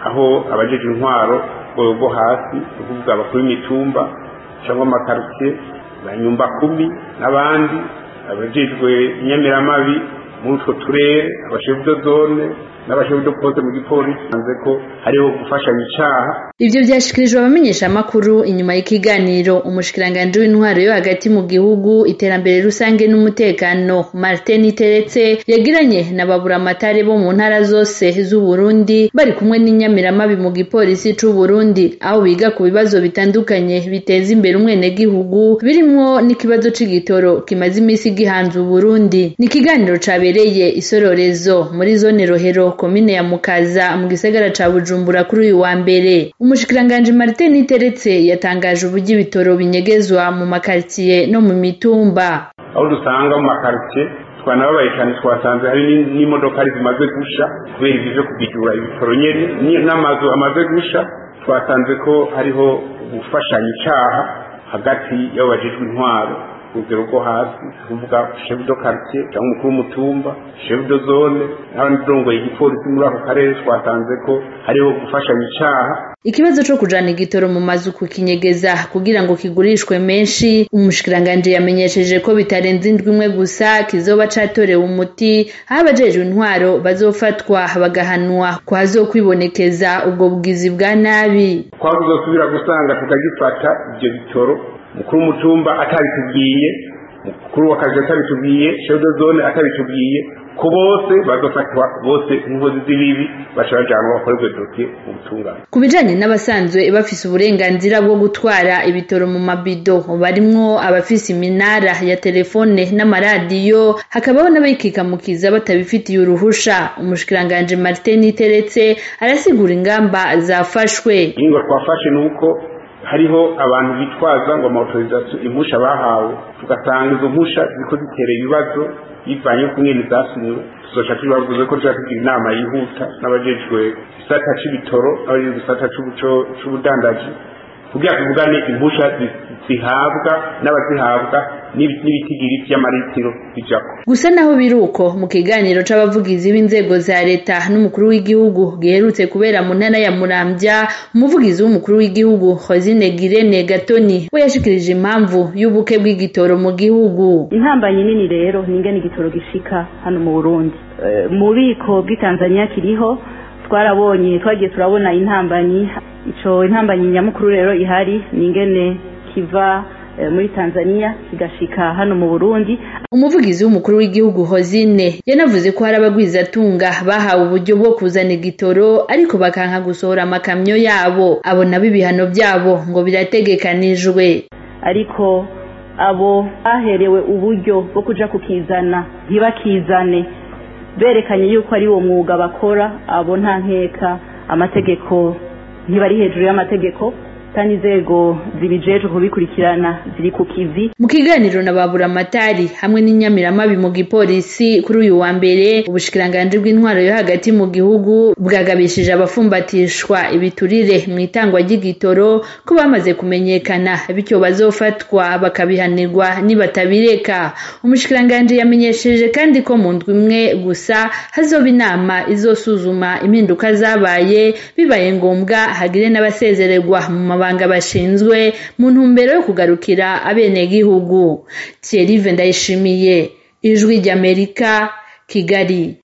aho abajeje intwaro rwego rwo hasi ukuvuga abakuru b'imitumba cyangwa amakarusiye ba nyumba kumi n'abandi abajejwe inyamiramabi muri utwo turere abashefu do zone n'abashefu do poste mu gipolisi hanze ko hariho gufashanya icaha ivyo vyashikirijwe abamenyesha amakuru inyuma y'ikiganiro umushikiranganje w'intwaro yo hagati mu gihugu iterambere rusange n'umutekano Martin Teretse yagiranye na baburamatare bo mu ntara zose z'u Burundi bari kumwe n'inyamiramabi mu gipolisi c'u Burundi aho biga ku bibazo bitandukanye biteza imbere umwenegihugu birimwo n'ikibazo c'igitoro kimaze imisi gihanze u Burundi ni ikiganiro cabereye isororezo muri zone Rohero komine ya Mukaza mu gisagara ca Bujumbura kuri uyu wa mbere umushikiranganji Martin Teretse yatangaje uburyo ibitoro binyegezwa mu makaritiye no mu mitumba aho dusanga mu makaritiye twanababaye cyane twasanze hari n'imodoka zimaze gusha kubera ibyo byo kubijura ibitoro nyene n'amazu amaze gusha twasanze ko hariho gufashanya icaha hagati y'abajejwe intwaro urugero rwo hasi kuvuga chef de quartier cyangwa umukuru w'umutumba chef de zone n'abandi igipolisi muri ako karere twasanze ko hariho gufashanya icaha ikibazo co kujana igitoro mu mazu kukinyegeza kugira ngo kigurishwe menshi umushikiranganje yamenyesheje ko bitarenze indwi imwe gusa kizoba catorewe umuti aho abajejwe intwaro bazofatwa bagahanwa ko hazokwibonekeza ubwo bugizi bwa nabi twazosubira gusanga tukagifata ivyo bitoro mukuru w'umutumba atabitubwiye mukuru w'akazi atabitubwiye chef de zone atabitubwiye ko bose bazofatwa bose inkozi z'ibibi baca bajanwa bakorerwe dosiye mu butungane ku bijanye n'abasanzwe bafise uburenganzira bwo gutwara ibitoro mu mabido barimwo abafise iminara ya telefone n'amaradiyo hakabaho n'abayikikamukiza batabifitiye uruhusha umushikiranganje Martin Teretse arasigura ingamba zafashwe ingo twafashe nuko hariho abantu bitwaza ngo amautorizasiyo impusha bahawe tugasanga izo mpusha ziko zitera ibibazo bivanye ku nyene zasinywe tuzoca tubavuze ko tuja tugira inama yihuta n'abajejwe gisata c'ibitoro n'abajejwe gisata c'ubudandaji kugira tuvugane impusha zihabwa n'abazihabwa n'ibitigiri vy'amaritiro bijako gusa naho biruko mu kiganiro c'abavugizi b'inzego za leta n'umukuru w'igihugu giherutse kubera mu ntara ya Muramvya umuvugizi w'umukuru w'igihugu Hozine Girene Gatoni we yashikirije impamvu y'ubuke bw'igitoro mu gihugu intambanyi nini rero ningene igitoro gishika hano mu Burundi mu bubiko bw'itanzania kiriho twarabonye twagiye turabona intambanyi ico intambanyi nyamukuru rero ihari ningene kiva muri Tanzania kigashika hano mu Burundi umuvugizi w'umukuru w'igihugu Hozine yanavuze ko hari abagwizatunga bahawe uburyo bwo kuzana igitoro ariko bakanka gusohora amakamyo yabo abo nabo ibihano byabo ngo birategekanijwe ariko abo baherewe uburyo bwo kuja kukizana ntibakizane berekanye yuko ari uwo mwuga bakora abo nta nkeka amategeko ntibari hejuru y'amategeko kandi inzego zibijejwe kubikurikirana ziri ku kivi mu kiganiro na baburamatari hamwe n'inyamiramabi mu gipolisi kuri uyu wa mbere ubushikiranganji bw'intwaro yo hagati mu gihugu bwagabishije abafumbatishwa ibiturire mu itangwa ry'igitoro ko bamaze kumenyekana bityo bazofatwa bakabihanirwa nibatabireka umushikiranganji yamenyesheje kandi ko mu ndwi imwe gusa hazoba inama izosuzuma impinduka zabaye bibaye ngombwa hagire n'abasezererwa mu mabanga bashinzwe mu ntumbero yo kugarukira abenegihugu Thierry Ndayishimiye ijwi ry'Amerika Kigali